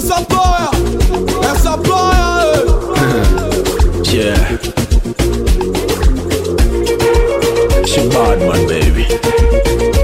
supplier, a supplier. Yeah. She bad man, baby.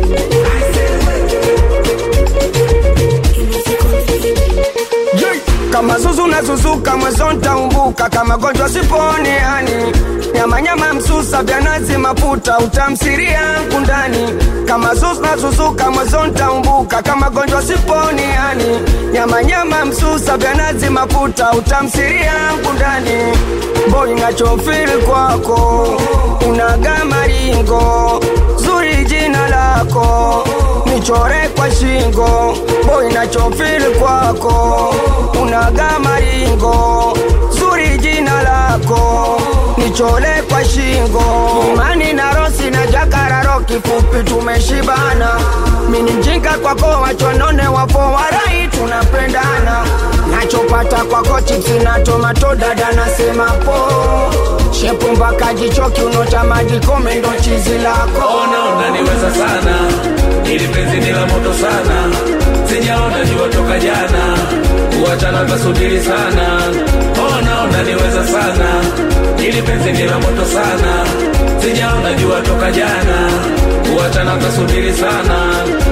kama zuzu na zuzuka mwezo ntaumbuka kama gonjwa siponi yani nyamanyama msusa vya nazi mafuta utamsiria yangu ndani kama zuzu na zuzuka mwezo ntaumbuka kama gonjwa siponi yani nyamanyama msusa vya nazi mafuta utamsiria yangu ndani boy nachofili kwako unaga maringo zuri jina lako nichore kwa shingo boy nachofili kwako unaga maringo zuri jina lako nichole kwa shingo imani na rosi na jakararo kifupi tumeshibana mini mjinga kwako wachonone wapo warai tunapendana nachopata kwako chipsi na tomato dada nasema po shepu mpaka jicho kiuno cha maji kome ndo chizi lako ona unaniweza sana ili penzi ni la moto sana sijaona jua toka jana kuachana tasubiri sana ona unaniweza sana ili penzi ni la moto sana sijaona jua toka jana kuachana tasubiri sana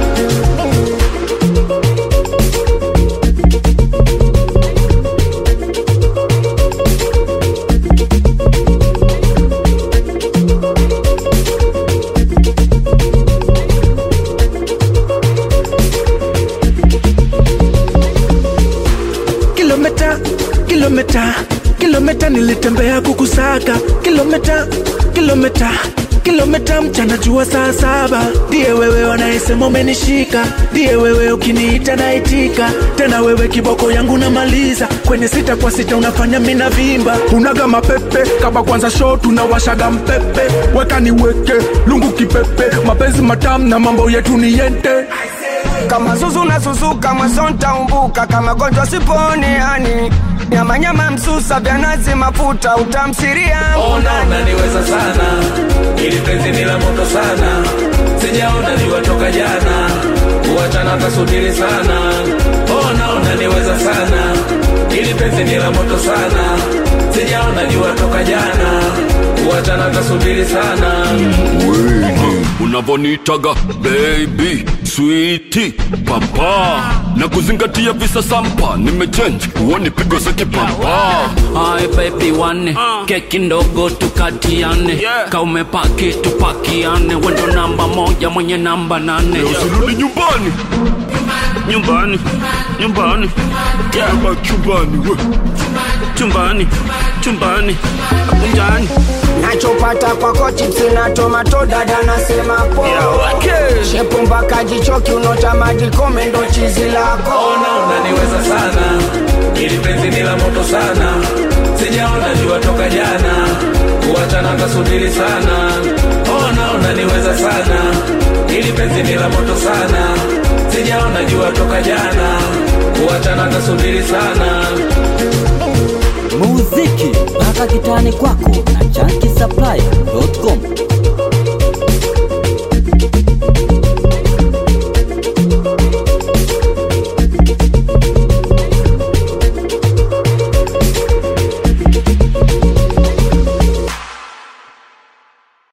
kilomita kilomita kilomita nilitembea kukusaka kilomita kilomita kilomita mchana jua saa saba ndiye wewe wanayesema umenishika ndiye wewe ukiniita naitika tena wewe kiboko yangu namaliza kwenye sita kwa sita unafanya mina vimba unaga mapepe kama kwanza show tunawashaga mpepe weka niweke lungu kipepe mapenzi matamu na mambo yetu ni yente kama zuzu na suzuka mwezo ntaumbuka kama gonjwa siponi yani nyamanyama msusa vya nazi mafuta utamsiria ona unaniweza sana ili penzi ni la moto sana sijaona jua toka jana kuachana tasubiri sana ona unaniweza sana ili penzi ni la moto sana sijaona jua toka jana kuachana tasubiri sana unavonitaga baby switi papa na kuzingatia visa sampa nimechange uoni pigo za kipapa Hai baby wane keki ndogo tukatiane ka umepaki tupakiane wendo namba moja mwenye namba nane usirudi nyumbani nyumbani nyumbani yeah. chumbani we chumbani chumbani unjani nachopata kwako chipsi na tomato dada nasema po shepu mpaka jicho kiuno cha maji kome ndo chizi lako ona unaniweza sana ili penzi ni la moto sana sijaona jua toka jana kuachana tasubiri sana ona unaniweza sana ili penzi ni la moto sana sijaona jua toka jana kuachana tasubiri sana muziki mpaka kitani kwako na chanki supply.com